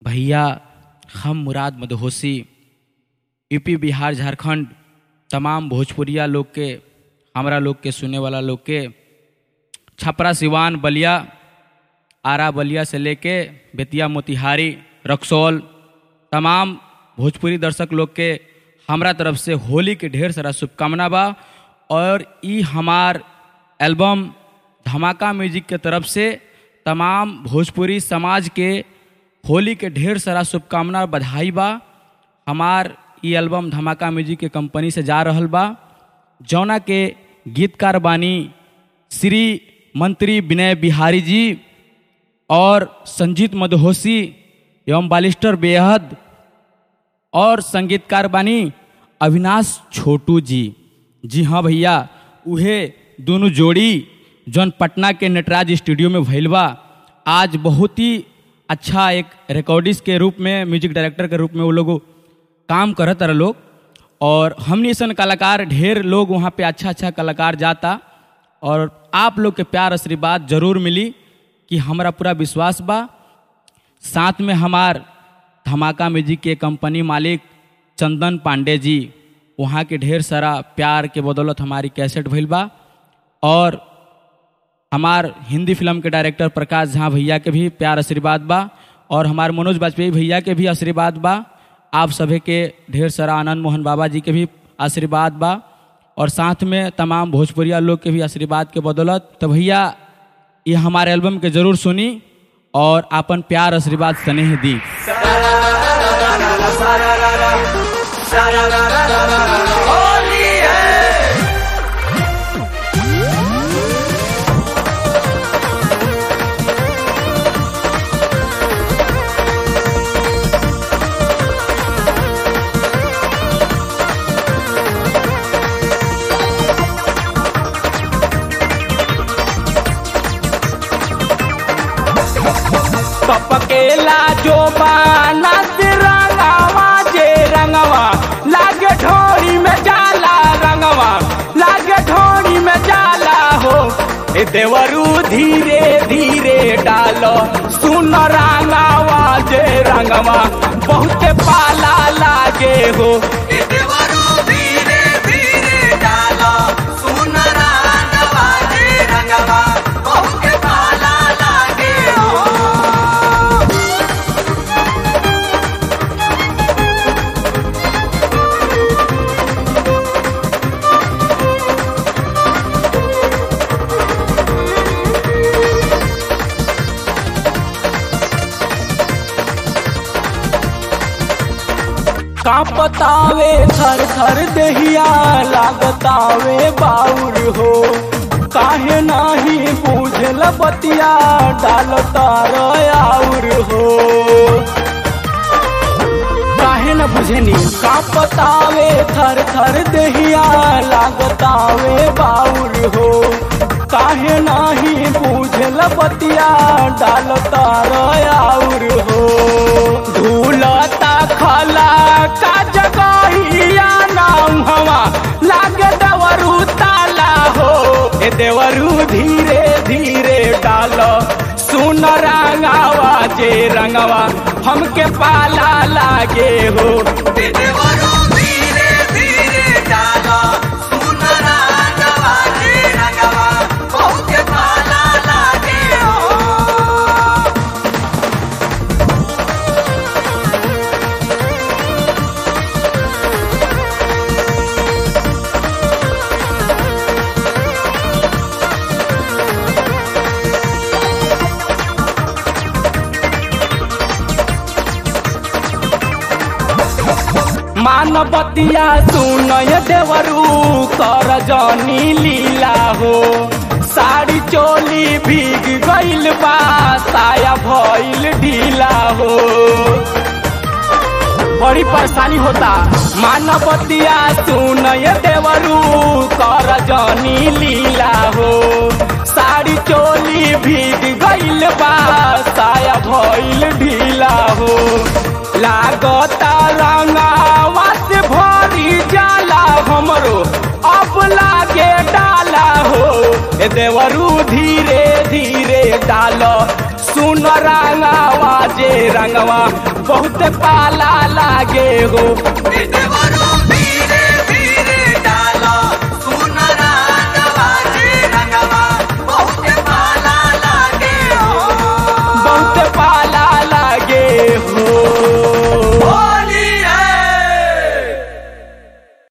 भैया हम मुराद मदहोसी यूपी बिहार झारखंड तमाम भोजपुरिया लोग के हमरा लोग के सुने वाला लोग के छपरा सिवान बलिया आरा बलिया से लेके बेतिया मोतिहारी रक्सौल तमाम भोजपुरी दर्शक लोग के हमरा तरफ से होली के ढेर सारा शुभकामना बा और ई हमार एल्बम धमाका म्यूजिक के तरफ से तमाम भोजपुरी समाज के होली के ढेर सारा शुभकामना बधाई बा हमार ई एल्बम धमाका म्यूजिक के कंपनी से जा रहल बा जौना के गीतकार बानी श्री मंत्री विनय बिहारी जी और संजीत मदहोसी एवं बालिस्टर बेहद और संगीतकार बानी अविनाश छोटू जी जी हाँ भैया उहे दोनों जोड़ी जौन पटना के नटराज स्टूडियो में भइल बा आज बहुत ही अच्छा एक रिकॉर्डिस्ट के रूप में म्यूजिक डायरेक्टर के रूप में वो लोग काम करत रहे लोग और हमने ऐसा कलाकार ढेर लोग वहाँ पे अच्छा अच्छा कलाकार जाता और आप लोग के प्यार आशीर्वाद जरूर मिली कि हमारा पूरा विश्वास बा साथ में हमार धमाका म्यूजिक के कंपनी मालिक चंदन पांडे जी वहाँ के ढेर सारा प्यार के बदौलत हमारी कैसेट भइल बा और हमार हिंदी फिल्म के डायरेक्टर प्रकाश झा भैया के भी प्यार आशीर्वाद बा और हमार मनोज वाजपेयी भैया के भी आशीर्वाद बा आप सभी के ढेर सारा आनंद मोहन बाबा जी के भी आशीर्वाद बा और साथ में तमाम भोजपुरिया लोग के भी आशीर्वाद के बदौलत तो भैया ये हमारे एल्बम के जरूर सुनी और अपन प्यार आशीर्वाद स्नेह दी पपकेला जो बानत रंगवा जे रंगवा लागे ढोरी में जाला रंगवा लागे ढोरी में जाला हो ए देवरू धीरे धीरे डालो सुन रंगवा जे रंगवा बहुत पाला लागे हो ए देवरू धीरे धीरे डालो सुन रंगवा जे रंगवा बहुत पाला लागे हो कांपतावे थर थर दहिया लागतावे बाउर हो काहे नाही बुझल बतिया डालता आउर हो काहे न बुझनी कांपतावे थर थर दहिया लागतावे बाउर हो काहे नाही बुझल बतिया डालता आउर हो धूलता खला का जगहिया नाम हवा लागे देवरू ताला हो ए देवरू धीरे धीरे डालो सुन रंगावा जे रंगवा हमके पाला लागे हो ए देवरू धीरे धीरे डालो सुन रंगवा जे रंगवा बहुत पाला लागे हो मानवतिया सुनय देवरू कर जनी लीला हो साड़ी चोली भीग गइल बा साया भइल ढीला हो बड़ी परेशानी होता मानवतिया सुनय देवरू कर जनी लीला हो साड़ी चोली भीग गइल बा साया भइल ढीला हो लागता रंगावा से भरी जाला हमरो अब लागे डाला हो ए देवरू धीरे धीरे डालो सुन रंगावा जे रंगवा बहुत पाला लागे हो देवरो